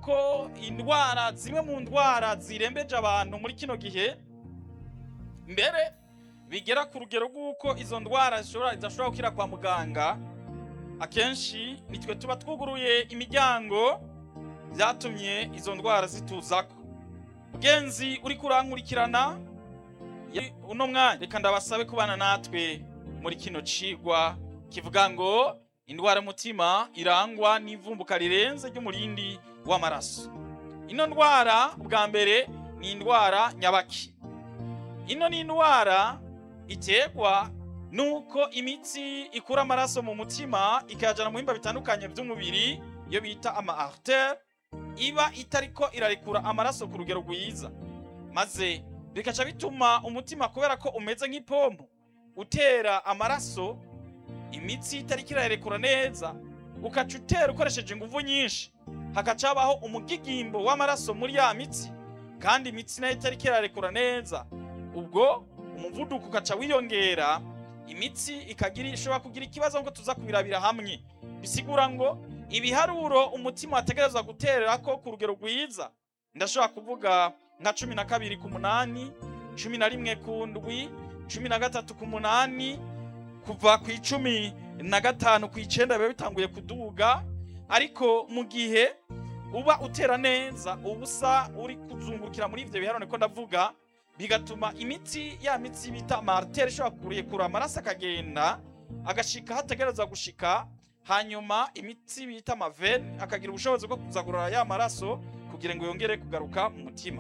yuko indwara zimwe mu ndwara zirembeje abantu muri kino gihe mbere bigera ku rugero rw'uko izo ndwara zishobora zidashobora gukira kwa muganga akenshi nitwe tuba twuguruye imiryango byatumye izo ndwara zituzako mugenzi uri kurankurikirana ya- uno mwanya reka ndabasabe kubana natwe muri kino cigwa kivuga ngo indwara y'umutima irangwa n'ivumbuka rirenze ry'umurindi w'amaraso ino ndwara bwa mbere ni indwara nyabaki ino ni indwara iterwa nuko imitsi ikura amaraso mu mutima ikayajana mu bihimba bitandukanye by'umubiri iyo bita ama artère iba itariko irarekura amaraso ku rugero rwiza maze bikaca bituma umutima kubera ko umeze nk'ipompo utera amaraso imitsi itariko irarekura neza ukaca utera ukoresheje ingufu nyinshi hagaca habaho umugigimbo w'amaraso muri ya mitsi kandi imitsi nayo itariko irarekura neza ubwo umuvuduko ukaca wiyongera imitsi ikagira ishobora kugira ikibazo ngo tuza kubirabira hamwe bisigura ngo ibiharuro umutima wategerezwa guterera ko ku rugero rwiza ndashobora kuvuga nka cumi na kabiri ku munani cumi na rimwe ku ndwi cumi na gatatu ku munani kuva ku icumi na gatanu ku icenda biba bitanguye kuduga ariko mu gihe uba utera neza ubusa uri kuzungurukira muri ivyo biharuro niko ndavuga bigatuma imitsi ya mitsi bita martere ishobora kurekura amaraso akagenda agashika hategerezwa gushika hanyuma imitsi bita amavene akagira ubushobozi bwo kuzagurura ya maraso kugira ngo yongere kugaruka mu mutima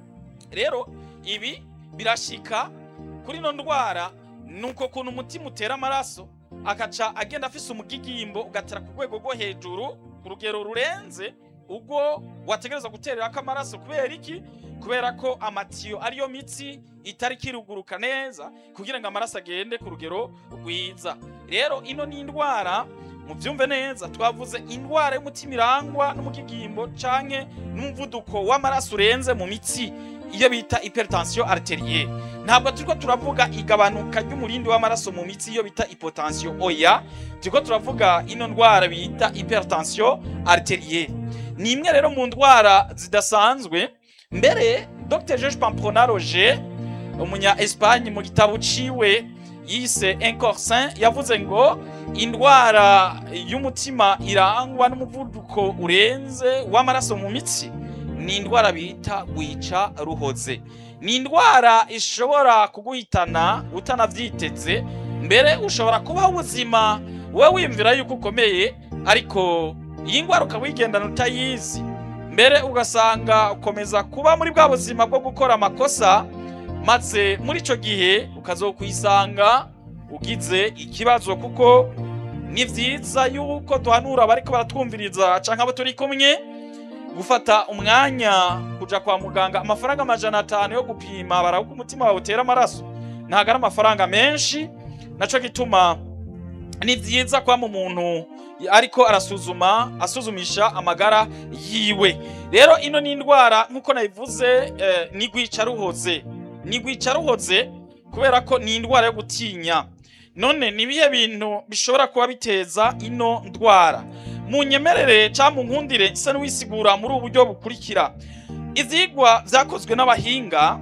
rero ibi birashika kuri ino ndwara nuko kuntu umutima utera amaraso akaca agenda afise umugigimbo ugatera ku rwego rwo hejuru ku rugero rurenze ubwo wategereza gutererako amaraso kubera iki kubera ko amatiyo ariyo mitsi itari kiruguruka neza kugira ngo amaraso agende ku rugero rwiza rero ino ni indwara mubyumve neza twavuze indwara y'umutima irangwa n'umugigimbo canke n'umuvuduko w'amaraso urenze mu mitsi iyo bita hypertension arterielle ntabwo turiko turavuga igabanuka ry'umurindi w'amaraso mu mitsi iyo bita hypotension oya turiko turavuga ino ndwara bita hypertension arterielle ni imwe rero mu ndwara zidasanzwe mbere dr george pamprona roger umunya espagne mu gitabo ciwe yise incorsin yavuze ngo indwara y'umutima irangwa n'umuvuduko urenze w'amaraso mu mitsi ni indwara bita gwica ruhoze ni indwara ishobora kuguhitana utanavyiteze mbere ushobora kubaho ubuzima wowe wiyumvira yuko ukomeye ariko iyi ndwara ukaba uyigendana utayizi mbere ugasanga ukomeza kuba muri bwa buzima bwo gukora amakosa maze muri ico gihe ukazokwisanga ugize ikibazo kuko ni vyiza yuko duhanura abariko baratwumviriza canke abo turi kumwe gufata umwanya kuja kwa muganga amafaranga amajana atanu yo gupima baraba uko umutima wawe utera amaraso ntabwo ari amafaranga menshi naco gituma ni vyiza kwama umuntu ariko arasuzuma asuzumisha amagara yiwe rero ino ni indwara nk'uko nabivuze eh, ni gwica ruhoze ni gwica ruhoze kubera ko ni indwara yo gutinya none ni ibihe bintu bishobora kuba biteza ino ndwara munyemerere cyangwa munkundire nsa n'uwisigura muri ubu buryo bukurikira ivyigwa vyakozwe n'abahinga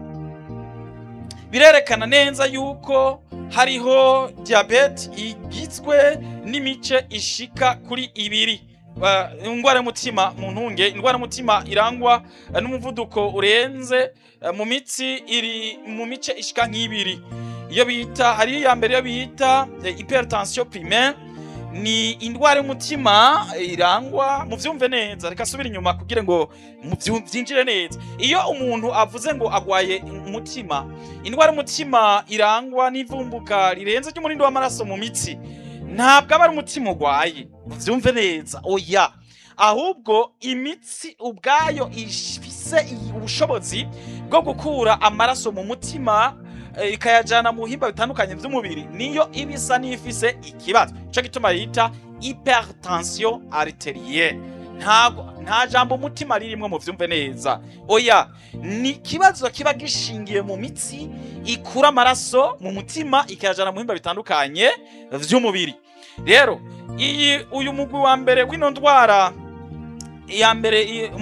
birerekana neza yuko hariho diabete igizwe n'imice ishika kuri ibiri Uh, indwara y'umutima mu ntunge indwara y'umutima irangwa uh, n'umuvuduko urenze uh, mu mitsi iri mu mice ishika nk'ibiri iyo bita hari iya mbere iyo bita eh, hypertension primaire ni indwara y'umutima irangwa muvyumve neza reka subira inyuma kugira ngo muvyu- vyinjire neza iyo umuntu avuze ngo agwaye umutima indwara y'umutima irangwa n'ivumbuka rirenze ry'umurindi w'amaraso mu mitsi ntabwo aba ari umutima urwaye muvyumve neza oya ahubwo imitsi ubwayo ifise ubushobozi bwo gukura amaraso mu mutima eh, ikayajana mu bihimba bitandukanye vy'umubiri niyo iba isa n'ifise ikibazo ico gituma yita hypertension arterielle ntabwo nta jambo umutima ririmwo muvyumve neza oya ni ikibazo kiba gishingiye mu mitsi ikura amaraso mu mutima ikayajana mu bihimba bitandukanye vy'umubiri rero iyi uyu mugwi wa mbere w'ino ndwara iya mbere i-